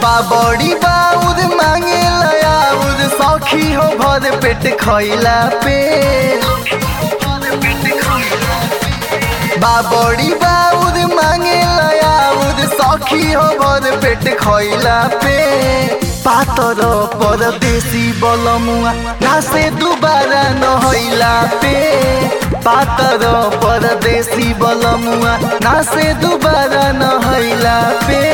बाबड़ी बाउद मांगे लयाउद सौखी हो भर पेट खैला पे बाबड़ी बाउद मांगे लयाउद सौखी हो भर पेट खैला पे पातर परदेसी बलमुआ नासे दुबारा नहैला पे पातर परदेसी बलमुआ नासे दुबारा नहैला पे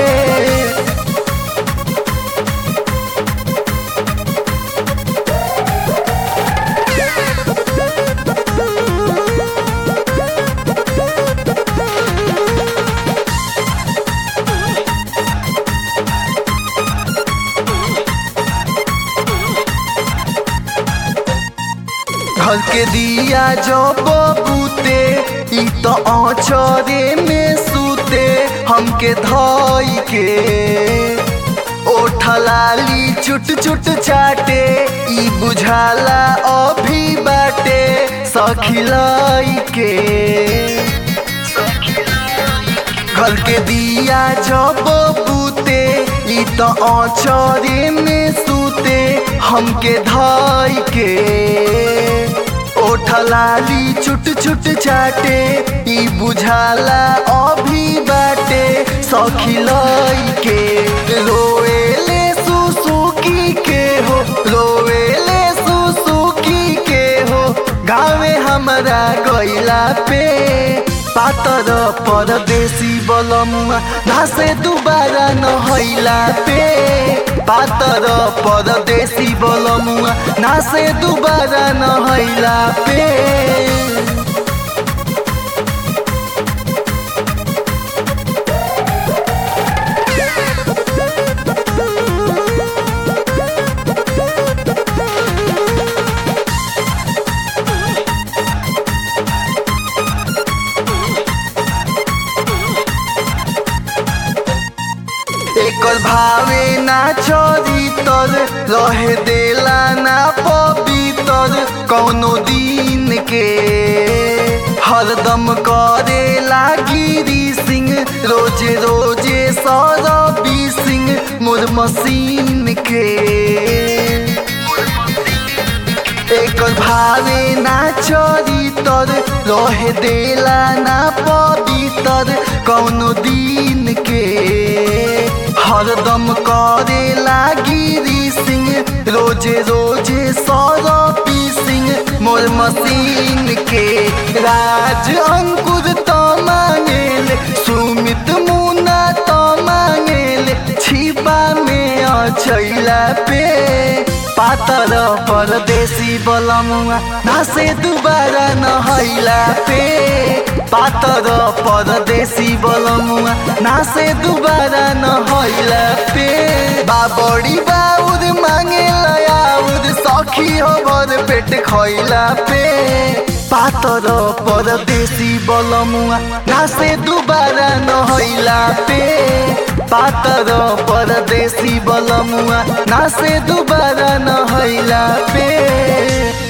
घर के दिया जो बबूते ई तो औचरे में सूते हमके धोई के ओठलाली चुट चुट चाटे ई बुझाला अभी बाटे सखिलाई के घर के दिया जब बूते ई तो औचरे में सूते हमके धाई के ओठलाली चुट चुट चाटे ई बुझाला अभी बाटे सखिलाई के रोएले सुसुकी के हो रोएले सुसुकी के हो गावे हमरा गैला पे पातर परदेसी बलमुआ घासे दुबारा नहैला पे पातर परदेसी बलमुआ नासे दुबारा नहैला पे एकर भावे ना चोरी तर रहे देला ना पवितर कौनो दिन के हरदम करे लागिरी सिंह रोजे रोजे सौरवी सिंह मोर मशीन के एकर भावे ना चोरी तर रहे देला ना पवितर कौनो दिन के हरदम करे लागिरी सिंह रोजे रोजे सौरपी सिंह मोर मशीन के राज अंकुर तो मांगेल सुमित मुना तो मांगेल छिपा में अचैला पे पातर परदेसी बलमुआ नासे दुबारा नहैला पे पातर परदेसी बलमुआ नासे दुबारा नहैला पे बाबड़ी बाउद मांगे लयाउद सखी हो भर पेट खैला पे पातर परदेसी बलमुआ नासे दुबारा नहैला पे पातर परदेसी बलमुआ नासे दुबारा नहैला पे